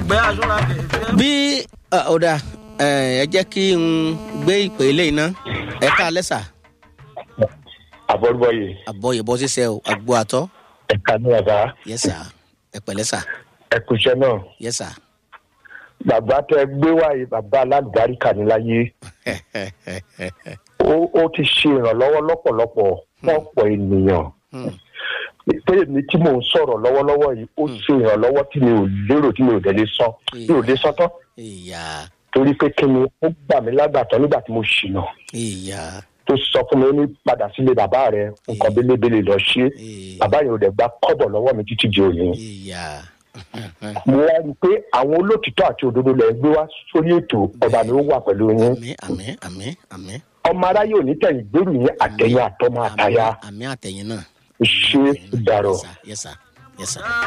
ẹgbẹ́ aṣọra kẹ̀kẹ́. bí ọ̀dà ẹ jẹ́ kí n gbé ìpè eléyìí ná ẹ ká lẹ́sà àbọ̀rúbọ̀yè àbọ̀yẹ̀bọ̀ ṣiṣẹ́ o àgbo àtọ́ ẹ̀ka ní ọ̀gá yẹ́sà ẹ pẹ̀lẹ́ sà ẹ̀kúṣẹ́ náà yẹ́sà bàbá tẹ gbé wáyé bàbá alálùbáríkà ní láyé ó ó ti ṣe ìrànlọ́wọ́ lọ́pọ̀lọpọ̀ fún ọ̀pọ̀ ènìyàn pé èmi tí mò ń sọ̀rọ̀ lọ́wọ́lọ́wọ́ yìí ó ṣe ìrànlọ́wọ́ tí mi ò lérò tí mi ò délé sọ mi ò lè sọ tán ìyá torí pé kí ni ó gbà mí lágbàtọ́ nígbà tí mo ṣìnà ìyá tó sọ fún mi ó ní padà sílé bàbá rẹ nǹkan bélébélé lọ ṣe bàbá yẹn ò dẹ̀ gba kọ́bọ̀ lọ́wọ́ mi títí di òní ìyá mo wá rí i pé àwọn olótìtọ́ àti òdodo lẹ̀ ń gbé wá sórí ètò ọba mi ó wà pẹ̀lú yín àmì àmì àmì àmì ọmọ aráyé ò ní tẹ̀yìn gbèrú yín àtẹ̀yìn àtọmọ àtàyà àmì àtẹ̀yìn náà ṣé dàrọ̀. yẹ́sà yẹ́sà yẹ́sà.